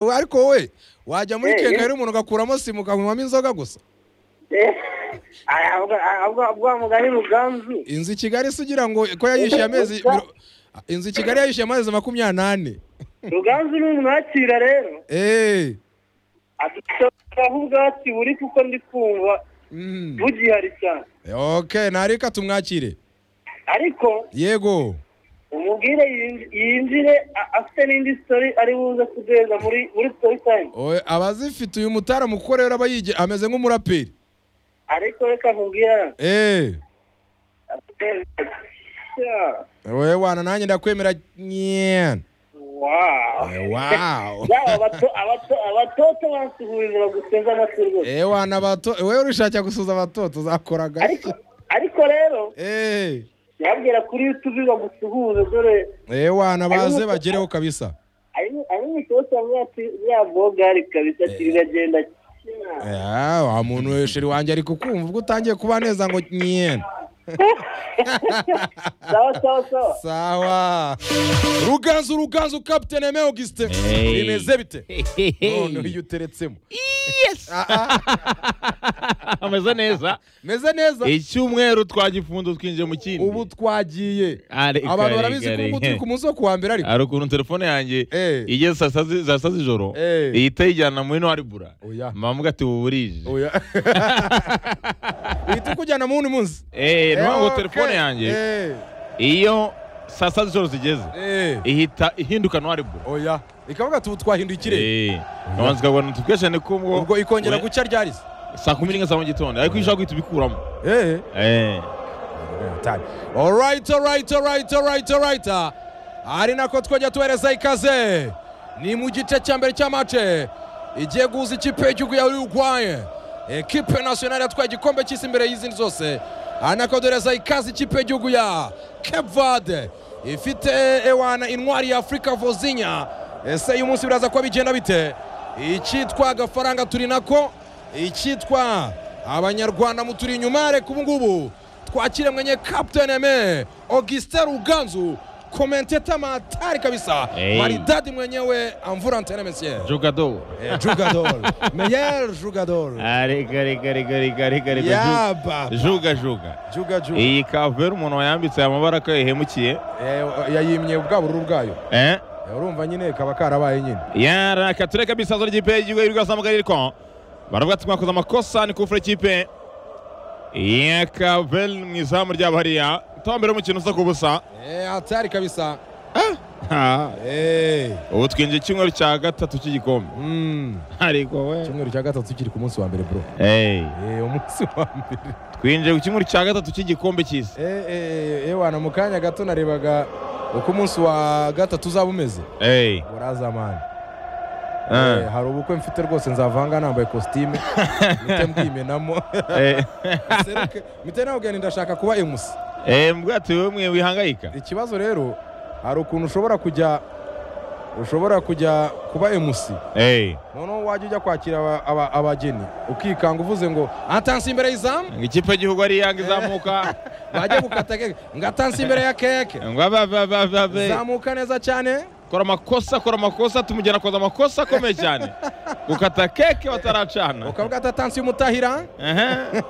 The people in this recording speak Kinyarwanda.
ariko we wajya muri Eh, kegari eh. umuntu ugakuramo simu ukanywamo inzoga gusa bwa mugani ruganzu inzu i kigali se ugira ngo ko yayishyuye amezi miro- inzu i kigali yayishyuye amezi makumyabiri n'ane ruganzu ni umuntu wakira rero eee adusaba ubwatsi buri kuko ndi kumva bugihari cyane ok ntareka tumwakire ariko yego umubwire yinj- yinjire a- afite n'indi sitori ari buze kuduheza muri muri sitori tayime Oe, abazifite uyu mutara kuko rero aba yige ameze nk'umuraperi ariko reka nkubwire eee Yeah. we wana nanjye ndakwemera nyene Wow. Eh, wow. Yaba abato- abato- abatoto bansuhuriza bagusenza amatwi rwose eee wana abato we urishakira gusuza abatoto uzakoraga ariko ariko rero eee yabwira kuri yutubi bagusuhuze dore eee wana baze Ariko- bagereho kabisa ari mu kibazo bwacu bya bogari kabisa ati biragenda cyane. Eh, wa muntu hejuru wanjye ari kukumva ubwo utangiye kuba neza ngo nyene sawa sawa sawa sawa ruganzu ruganzu kapitene eme augustin Hey. bimeze bite none uyu uteretsemo yes ameze neza meze neza icyumweru twagifunze twinjiye mu kindi ubu twagiye Are- abantu kare- barabizi ko kare. ubu turi ku munsi wo kuwa mbere ariko hari ukuntu telefone yanjye Eh. igeze saa sita zi- saa sita z'ijoro Eh. ihita yijyana muri no aribura Oya. mpamuga ati ubu burije oya uhita ukujyana mu wundi munsi Eh, ni Eh, ukuvuga ngo okay. telefone yanjye Eh, iyo saa sita z'ijoro zigeze eh, ihita ihinduka no aribura oya ikavuga ati ubu twahinduye ikirere abanza ukabona notification kubwo ubwo ikongera we- guca ryarize saa kumi n'imwe za mu gitondo ariko iyo ushaka guhita ubikuramo eh Eh. time. All right, all right, all right, all right, all right. Ah, Ari nako twajya tuhereza ikaze. Ni mu gice cya mbere cya mace igiye guhuza ikipe y'igihugu ya Uruguay. Ekipe nationale yatwaye igikombe cy'isi imbere y'izindi zose. Ari nako duhereza ikaze ikipe y'igihugu ya Cape Verde ifite ewana intwari ya Afurika Vozinya. Ese uyu munsi biraza kuba bigenda bite? Icyitwa agafaranga turi nako, icyitwa abanyarwanda muturi inyuma reka ubu ngubu twakire mwenye Captain Eme Augustin Ruganzu komenteta matari kabisa Hey. maridadi mwenyewe amvura antene monsieur jogador Eh, jugador meilleur jugador arega rega rega rega rega rega ju- yaba juga juga juga juga iyi kavera umuntu wayambitse aya mabara ko yahemukiye Eh, yayimye ubwa bururu bwayo eh Eh, urumva nyine kaba karabaye nyine yaraka tureka bisazo ry'ikipe y'igihugu y'urwasamaga ririko baravuga ati mwakoze amakosa ni kufura ikipe ya kavel mu izamu ryabo hariya tombera umukino usa ku busa Eh, hatari kabisa Ha, Eh, ubu twinjiye icyumweru cya gatatu cy'igikombe mm. ariko we icyumweru cya gatatu kiri ku munsi wa mbere bro Eh, Eh, umunsi wa mbere twinjiye ku cyumweru cya gatatu cy'igikombe cy'isi Eh, eh, eh, wana mu kanya gato narebaga uko umunsi wa gatatu uzaba umeze Eh, buraza mani eh, Eh, hari ubukwe mfite rwose nzavanga nambaye kositime mpite mbwimenamo eh, Seruke, mpite nabwira nti ndashaka kuba emusi eh, mbwa ati wowe mwe wihangayika ikibazo rero hari ukuntu ushobora kujya ushobora kujya kuba emusi Eh, noneho wajya ujya kwakira aba- aba- abageni ukikanga uvuze ngo atansi imbere y'izamu ngo ikipe y'igihugu ari yanga izamuka bajya gukata keke ngo atansi imbere ya keke ngo aba aba aba aba aba zamuka neza cyane kora amakosa kora amakosa tumugera akoze amakosa akomeye cyane gukata keke bataracana ukavuga ati atansi y'umutahira Ehe.